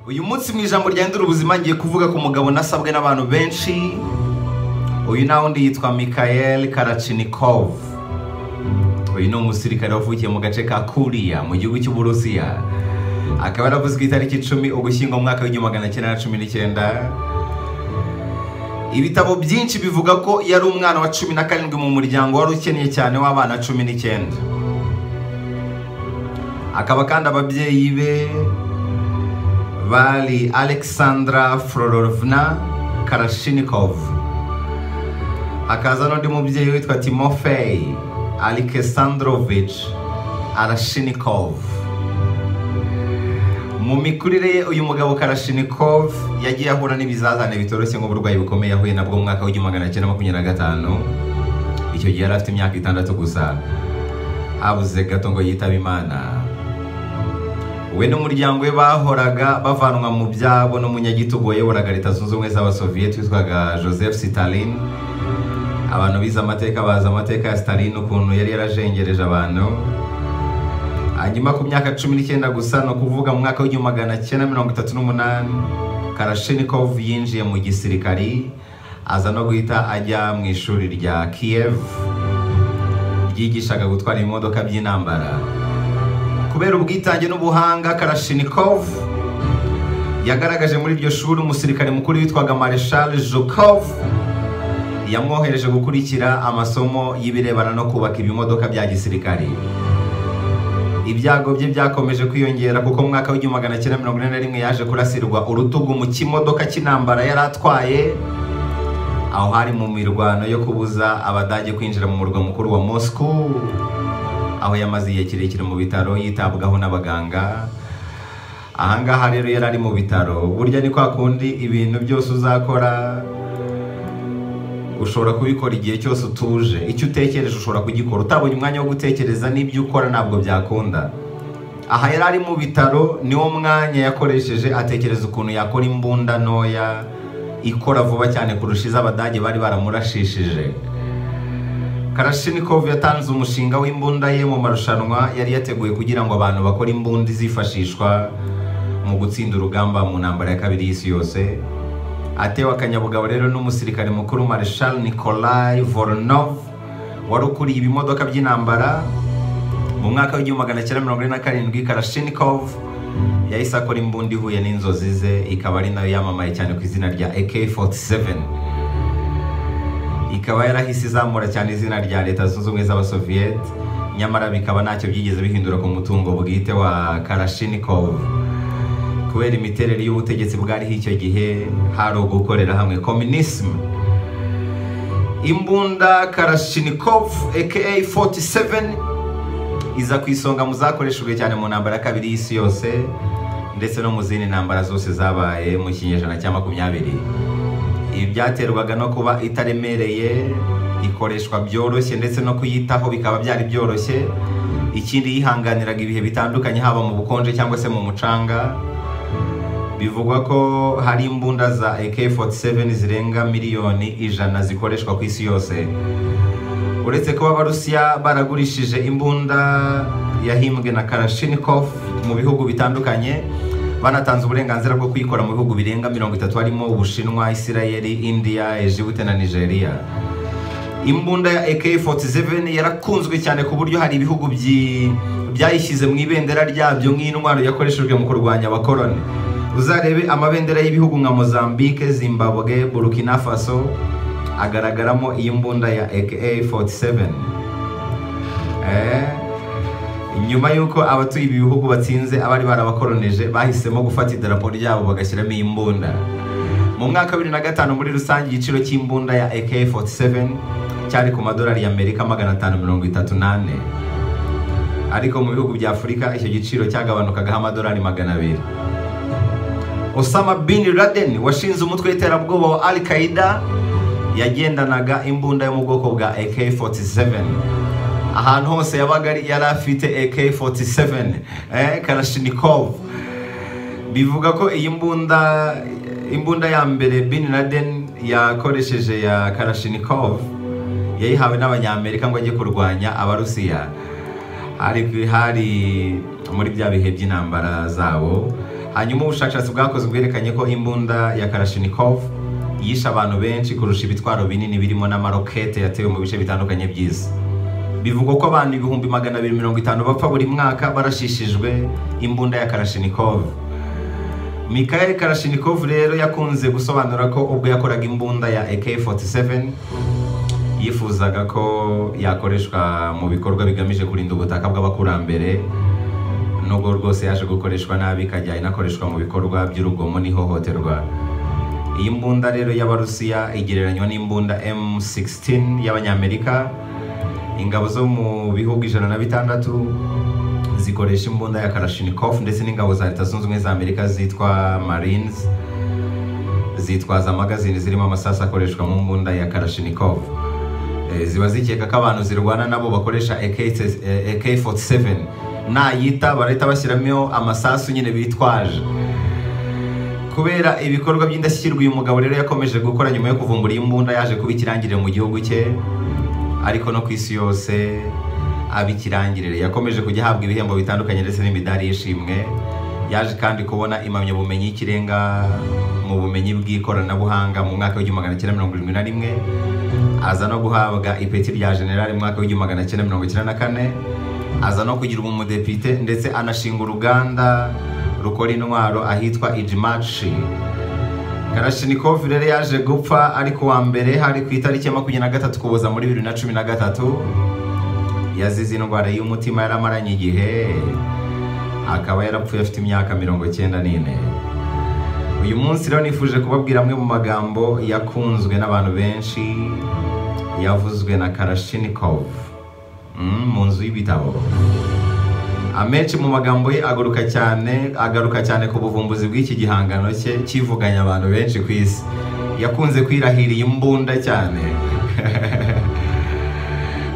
uyu munsi mu ijambo ryahindura ubuzima ngiye kuvuga ku mugabo nasabwe n'abantu benshi uyu nawe undi yitwa mikayeli karacinikovu uyu ni umusirikare wavukiye mu gace ka kuriya mu gihugu cy'uburusiya akaba yaravuze ku itariki icumi ugushyingo mu mwaka w'igihumbi magana cyenda na cumi n'icyenda ibitabo byinshi bivuga ko yari umwana wa cumi na karindwi mu muryango wari ukeneye cyane w'abana cumi n'icyenda akaba kandi ababyeyi be bari alexandra frorovna karashinikov hakaza n'undi mubyeyi witwa timofey alexandrovich arashinikov mu mikurire ye uyu mugabo karashinikov yagiye ahura n'ibizazane bitoroshye nk'uburwayi bukomeye yahuye nabwo mu mwaka w'igihumbi magana cyenda makumyabiri na gatanu icyo gihe yari afite imyaka itandatu gusa abuze gato ngo yitabe imana we n'umuryango we bahoraga bavanwa mu byabo n'umunyagitugu wayoboraga leta zunze ubumwe z'abasoviyeti witwaga joseph sitalin abantu bize amateka bazi amateka ya sitalin ukuntu yari yarajengereje abantu hanyuma ku myaka cumi n'icyenda gusa ni ukuvuga mu mwaka w'igihumbi magana cyenda mirongo itatu n'umunani karashinikov yinjiye mu gisirikari aza no guhita ajya mu ishuri rya kiyev ryigishaga gutwara ibimodoka by'intambara kubera ubwitange n'ubuhanga karashinikov yagaragaje muri iryo shuri umusirikare mukuru witwaga marshal jukov yamwohereje gukurikira amasomo y'ibirebana no kubaka ibimodoka bya gisirikare ibyago bye byakomeje kwiyongera kuko mu mwaka w'igihumbi magana cyenda mirongo ine na rimwe yaje kurasirwa urutugu mu kimodoka cy'intambara yari atwaye aho hari mu mirwano yo kubuza abadage kwinjira mu murwa mukuru wa moscow aho yamaze igihe kirekire mu bitaro yitabwaho n'abaganga ahangaha rero yari ari mu bitaro burya ni kwa kundi ibintu byose uzakora ushobora kubikora igihe cyose utuje icyo utekereje ushobora kugikora utabonye umwanya wo gutekereza n'ibyo ukora ntabwo byakunda aha yari ari mu bitaro niwo mwanya yakoresheje atekereza ukuntu yakora imbunda ntoya ikora vuba cyane kurusha iz'abadage bari baramurashishije karashinikov yatanze umushinga w'imbunda ye mu marushanwa yari yateguye kugira ngo abantu bakore imbunda izifashishwa mu gutsinda urugamba mu ntambara ya kabiri y'isi yose atewe akanyabugabo rero n'umusirikare mukuru marshal nikolai voronov wari ukuriye ibimodoka by'intambara mu mwaka w'igihumbi magana cyenda mirongo ine na karindwi karashinikov yahise akora imbunda ihuye n'inzozi ze ikaba ari nayo yamamaye cyane ku izina rya ak47 ikaba yarahise izamura cyane izina rya leta zunze ubumwe z'abasoviyeti nyamara bikaba ntacyo byigeze bihindura ku mutungo bwite wa karashinikov kubera imiterere y'ubutegetsi bwariho icyo gihe hari ugukorera hamwe kominisime imbunda karashinikov aka 47 iza ku isonga mu zakoreshejwe cyane mu ntambara ya kabiri y'isi yose ndetse no mu zindi ntambara zose zabaye mu kinyejana cya makumyabiri ibi byaterwaga no kuba itaremereye ikoreshwa byoroshye ndetse no kuyitaho bikaba byari byoroshye ikindi yihanganiraga ibihe bitandukanye haba mu bukonje cyangwa se mu mucanga bivugwa ko hari imbunda za AK47 zirenga miliyoni ijana zikoreshwa ku isi yose uretse kuba abarusiya baragurishije imbunda yahimbwe na Karashinikov mu bihugu bitandukanye banatanze uburenganzira bwo kuyikora mu bihugu birenga mirongo itatu harimo ubushinwa isirayeli indiya ejibute na nigeria imbunda ya ak47 yarakunzwe cyane ku buryo hari ibihugu byayishyize mu ibendera ryabyo nk'intwaro yakoreshejwe mu kurwanya abakoroni uzarebe amabendera y'ibihugu nka mozambique zimbabwe burkina faso agaragaramo iyi mbunda ya ak47 nyuma y'uko abatuye ibi bihugu batsinze abari barabakoronije bahisemo gufata idarapo ryabo bagashyiramo iyi mbunda mu mwaka wa bibiri na gatanu muri rusange igiciro cy'imbunda ya AK47 cyari ku madolari y'Amerika magana atanu mirongo itatu n'ane ariko mu bihugu bya Afurika icyo giciro cyagabanukagaho amadolari magana abiri Osama bin Laden washinze umutwe w'iterabwoba wa Al Qaeda yagendanaga imbunda yo mu bwoko bwa AK47 ahantu hose yabaga yari afite AK47 eh Kalashnikov bivuga ko iyi mbunda imbunda ya mbere Bin Laden yakoresheje ya Kalashnikov yayihawe n'abanyamerika ngo ajye kurwanya abarusiya hari hari muri bya bihe by'intambara zabo hanyuma ubushakashatsi bwakozwe bwerekanye ko imbunda ya karashinikov yishe abantu benshi kurusha ibitwaro binini birimo n'amarokete yatewe mu bice bitandukanye by'isi bivugwa ko abantu ibihumbi magana abiri mirongo itanu bapfa buri mwaka barashishijwe imbunda ya karashinikov Mikhail Kalashnikov rero yakunze gusobanura ko ubwo yakoraga imbunda ya AK47 yifuzaga ko yakoreshwa mu bikorwa bigamije kurinda ubutaka bw'abakurambere nubwo rwose yaje gukoreshwa nabi ikajya inakoreshwa mu bikorwa by'urugomo n'ihohoterwa iyi mbunda rero y'abarusiya igereranywa n'imbunda M16 y'abanyamerika ingabo zo mu bihugu ijana na bitandatu zikoresha imbunda ya Kalashnikov ndetse n'ingabo za leta zunze ubumwe za amerika zitwa marines zitwaza amagazini zirimo amasasu akoreshwa mu mbunda ya Kalashnikov Eh, ziba zikeka ko abantu zirwana nabo bakoresha AK- eh, AK47 nayita barahita bashyiramo amasasu nyine bitwaje kubera ibikorwa by'indashyikirwa uyu mugabo rero yakomeje gukora nyuma yo kuvumbura iyi mbunda yaje kuba ikirangirire mu gihugu cye ariko no ku isi yose aba ikirangirire yakomeje kujya ahabwa ibihembo bitandukanye ndetse n'imidari y'ishimwe yaje kandi kubona impamyabumenyi y'ikirenga mu bumenyi bw'ikoranabuhanga mu mwaka w'igihumbi magana cyenda mirongo irindwi na rimwe aza no guhabwa ipeti rya generali mu mwaka w'igihumbi magana cyenda mirongo icyenda na kane aza no kugira umudepite ndetse anashinga uruganda rukora intwaro ahitwa ijimaci Kalashnikov rero yaje gupfa ariko wa mbere hari ku itariki ya makumyabiri na gatatu kuboza muri bibiri na cumi na gatatu yazize indwara y'umutima yaramaranye igihe akaba yarapfuye afite imyaka mirongo icyenda n'ine uyu munsi rero nifuje kubabwira amwe mu magambo yakunzwe n'abantu benshi yavuzwe na Kalashnikov mm, mu nzu y'ibitabo amenshi mu magambo ye agaruka cyane agaruka cyane ku buvumbuzi bw'iki gihangano cye kivuganya abantu benshi ku isi yakunze kwirahiriye imbunda cyane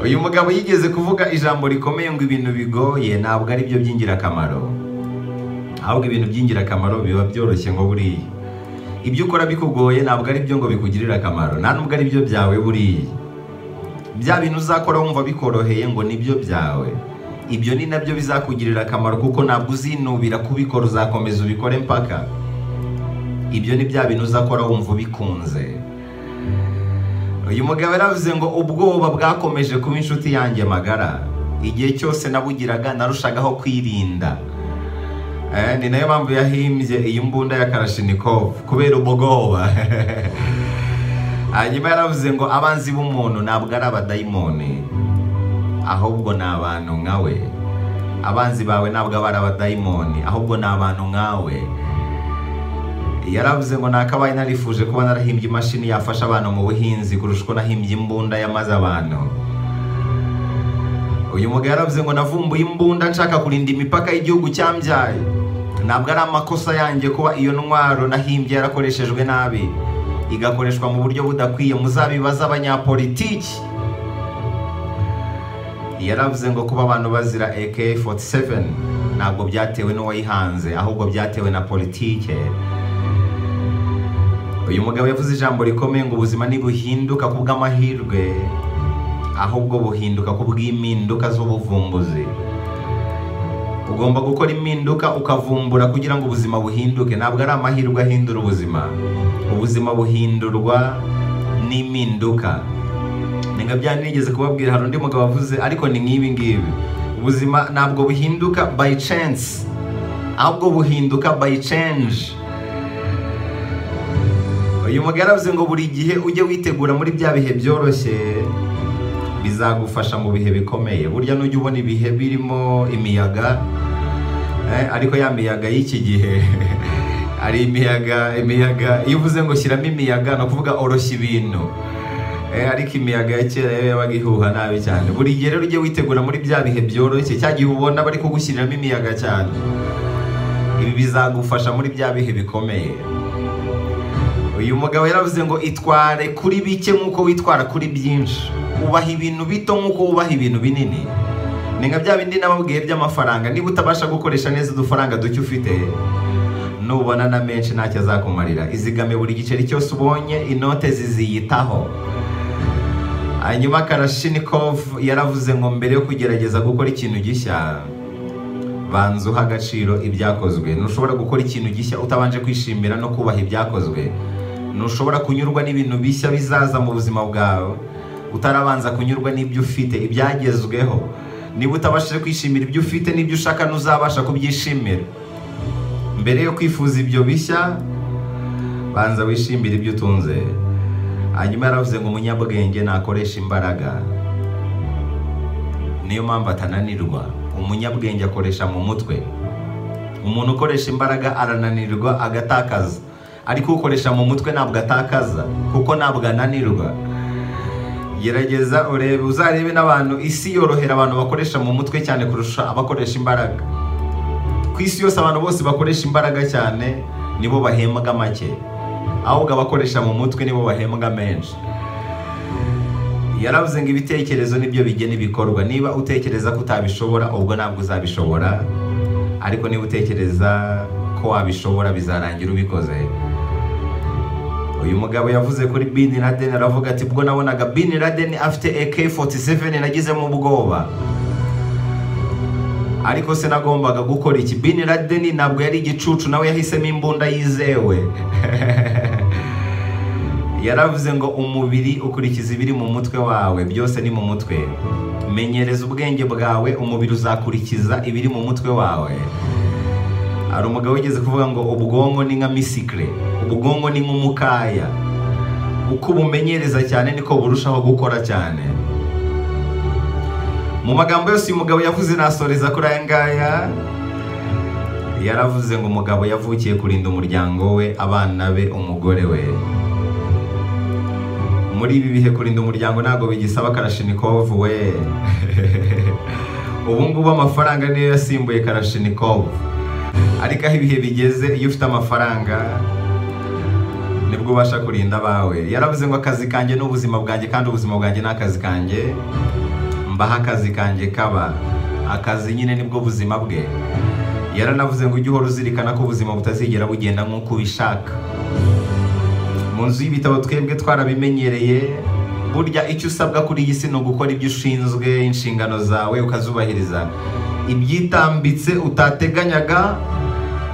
uyu mugabo yigeze kuvuga ijambo rikomeye ngo ibintu bigoye ntabwo ari byo by'ingirakamaro ahubwo ibintu by'ingirakamaro biba byoroshye ngo buriya ibyo ukora bikugoye ntabwo ari byo ngo bikugirire akamaro nta nubwo ari byo byawe buriya bya bintu uzakora wumva bikoroheye ngo nibyo byawe ibyo ni nabyo bizakugirira akamaro kuko ntabwo uzinubira kubikora uzakomeza ubikore mpaka ibyo ni bya bintu uzakora wumva ubikunze uyu mugabo yaravuze ngo ubwoba bwakomeje kuba inshuti yanjye magara igihe cyose nabugiraga narushagaho kwirinda Eh, ni nayo mpamvu yahimbye iyi mbunda ya Kalashnikov kubera ubwoba hanyuma yaravuze ngo abanzi b'umuntu ntabwo ari abadayimoni ahubwo ni abantu nkawe abanzi bawe ntabwo aba ari abadayimoni ahubwo ni abantu nkawe yaravuze ngo nakabaye narifuje kuba narahimbye imashini yafasha abantu mu buhinzi kurusha uko nahimbye imbunda yamaze abantu uyu mugabo yaravuze ngo navumbuye imbunda nshaka kurinda imipaka y'igihugu cyambyaye ntabwo ari amakosa yanjye kuba iyo ntwaro nahimbye yarakoreshejwe nabi igakoreshwa mu buryo budakwiye muzabibaze abanyapolitiki yaravuze ngo kuba abantu bazira AK47 ntabwo byatewe n'uwayihanze ahubwo byatewe na politike uyu mugabo yavuze ijambo rikomeye ngo ubuzima ntibuhinduka ku bw'amahirwe ahubwo buhinduka ku bw'impinduka z'ubuvumbuzi ugomba gukora impinduka ukavumbura kugira ngo ubuzima buhinduke ntabwo ari amahirwe ahindura ubuzima ubuzima buhindurwa n'impinduka ni nka bya nigeze kubabwira hari undi mugabo wavuze ariko ni nk'ibi ngibi ubuzima ntabwo buhinduka by chance ahubwo buhinduka by change uyu mugabo yaravuze ngo buri gihe ujye witegura muri bya bihe byoroshye bizagufasha mu bihe bikomeye burya nujya ubona ibihe birimo imiyaga eh, ariko ya miyaga y'iki gihe hari imiyaga imiyaga iyo uvuze ngo shyiramo imiyaga ni ukuvuga oroshya ibintu Eh, ariko imiyaga ya kera yo yabaga ihuha nabi cyane buri gihe rero ujye witegura muri bya bihe byoroshye cya gihe ubona bari kugushyiriramo imiyaga cyane ibi bizagufasha muri bya bihe bikomeye uyu mugabo yaravuze ngo itware kuri bike nk'uko witwara kuri byinshi ubaha ibintu bito nk'uko wubaha ibintu binini ni nka bya bindi nababwiye by'amafaranga niba utabasha gukoresha neza udufaranga duke ufite nubona na menshi ntacyo azakumarira izigame buri giceri cyose ubonye inote ziziyitaho hanyuma karashinikov yaravuze ngo mbere yo kugerageza gukora ikintu gishya banzuha agaciro ibyakozwe ntushobora gukora ikintu gishya utabanje kwishimira no kubaha ibyakozwe ntushobora kunyurwa n'ibintu bishya bizaza mu buzima bwawe utarabanza kunyurwa n'ibyo ufite ibyagezweho niba utabashije kwishimira ibyo ufite n'ibyo ushaka ntuzabasha kubyishimira mbere yo kwifuza ibyo bishya banza wishimire ibyo utunze hanyuma yaravuze ngo umunyabwenge nakoresha imbaraga niyo mpamvu atananirwa umunyabwenge akoresha mu mutwe umuntu ukoresha imbaraga arananirwa agatakaza ariko ukoresha mu mutwe ntabwo atakaza kuko ntabwo ananirwa gerageza urebe uzarebe n'abantu isi yorohera abantu bakoresha mu mutwe cyane kurusha abakoresha imbaraga ku isi yose abantu bose bakoresha imbaraga cyane nibo bahembwa make ahubwo abakoresha mu mutwe nibo bahembwa menshi yaravuze ngo ibitekerezo nibyo bigena ibikorwa niba utekereza ko utabishobora ubwo ntabwo uzabishobora ariko niba utekereza ko wabishobora bizarangira ubikoze uyu mugabo yavuze kuri bin Laden aravuga ati ubwo nabonaga bin Laden afite AK47 nagizemo ubwoba ariko se nagombaga gukora iki bin Laden ntabwo yari igicucu nawe yahisemo imbunda yizewe yaravuze ngo umubiri ukurikiza ibiri mu mutwe wawe byose ni mu mutwe menyereza ubwenge bwawe umubiri uzakurikiza ibiri mu mutwe wawe hari umugabo wigeze kuvuga ngo ubwonko ni nka misikire ubwonko ni nk'umukaya uko ubumenyereza cyane niko burushaho gukora cyane mu magambo yose uyu mugabo yavuze nasoreza kuri aya ngaya yaravuze ngo umugabo yavukiye kurinda umuryango we abana be umugore we muri ibi bihe kurinda umuryango ntabwo bigisaba karashinikovu we ubu ngubu amafaranga niyo yasimbuye karashinikovu ariko aho ibihe bigeze iyo ufite amafaranga nibwo ubasha kurinda abawe yaravuze ngo akazi kanjye ni ubuzima bwanjye kandi ubuzima bwanjye ni akazi kanjye mbaho akazi kanjye kaba akazi nyine nibwo buzima bwe yaranavuze ngo ujye uhora uzirikana ko ubuzima butazigera bugenda nk'uko ubishaka mu nzu y'ibitabo twebwe twarabimenyereye burya icyo usabwa kuri iyi si ni ugukora ibyo ushinzwe inshingano zawe ukazubahiriza ibyitambitse utateganyaga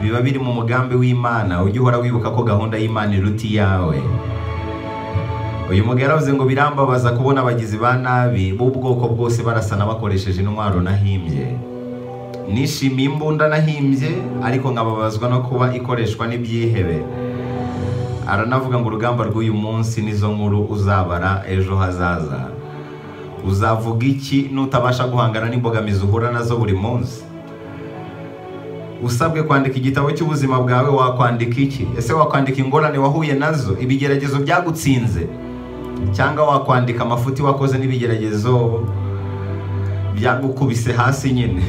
biba biri mu mugambi w'imana ujye uhora wibuka ko gahunda y'imana iruta iyawe uyu mugabo yaravuze ngo birambabaza kubona abagizi ba nabi b'ubwoko bwose barasana bakoresheje intwaro nahimbye nishimiye imbunda nahimbye ariko nkababazwa no kuba ikoreshwa n'ibyihebe aranavuga ngo urugamba rw'uyu munsi nizo nkuru uzabara ejo hazaza uzavuga iki nutabasha guhangana n'imbogamizi uhura nazo buri munsi usabwe kwandika igitabo cy'ubuzima bwawe wakwandika iki ese wakwandika ingorane wahuye nazo ibigeragezo byagutsinze cyangwa wakwandika amafuti wakoze n'ibigeragezo byagukubise hasi nyine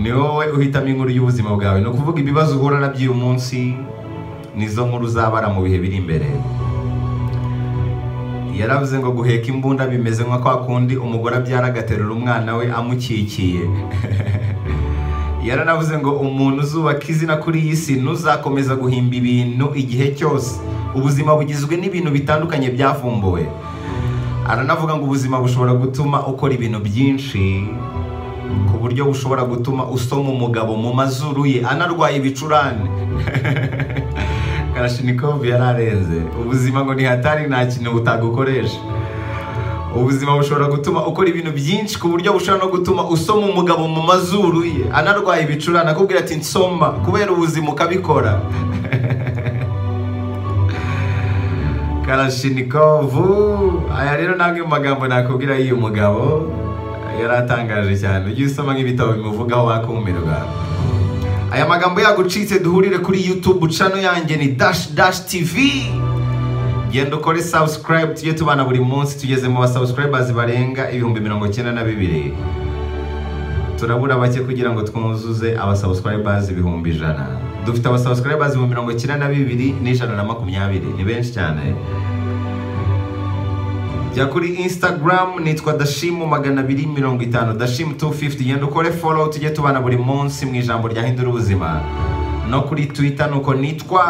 ni wowe uhitamo inkuru y'ubuzima bwawe ni ukuvuga ibibazo uhura nabyo uyu munsi nizo nkuru uzabara mu bihe biri imbere yaravuze ngo guheka imbunda bimeze nka kwa kundi umugore abyara agaterura umwana we amukikiye yaranavuze ngo umuntu uzubaka izina kuri iyi si ntuzakomeza guhimba ibintu igihe cyose ubuzima bugizwe n'ibintu bitandukanye byavumbuwe aranavuga ngo ubuzima bushobora gutuma ukora ibintu byinshi ku buryo bushobora gutuma usoma umugabo mu mazuru ye anarwaye ibicurane karashinikovu yararenze ubuzima ngo ni hatari nta kintu butagukoresha ubuzima bushobora gutuma ukora ibintu byinshi ku buryo bushobora no gutuma usoma umugabo mu mazuru ye anarwaye ibicurane akubwira ati nsoma kubera ubuzima ukabikora karashinikovu aya rero ni amwe mu magambo nakubwira y'uyu mugabo yari atangaje cyane ujye usoma nk'ibitabo bimuvugaho wakumirwa aya magambo yagucitse duhurire kuri yutube cano yanjye ni dashi dashi tivi genda ukore sabusikarayibu tujye tubana buri munsi tugeze mu basabusikayibazi barenga ibihumbi mirongo icyenda na bibiri turabura bake kugira ngo twuzuze abasabusikayibazi ibihumbi ijana dufite abasabusikayibazi mu mirongo icyenda na bibiri n'ijana na makumyabiri ni benshi cyane jya kuri instagram nitwa dashimu magana abiri mirongo itanu dashimu 250 genda ukore follow tujye tubana buri munsi mu ijambo rya hindura ubuzima no kuri twitter nuko nitwa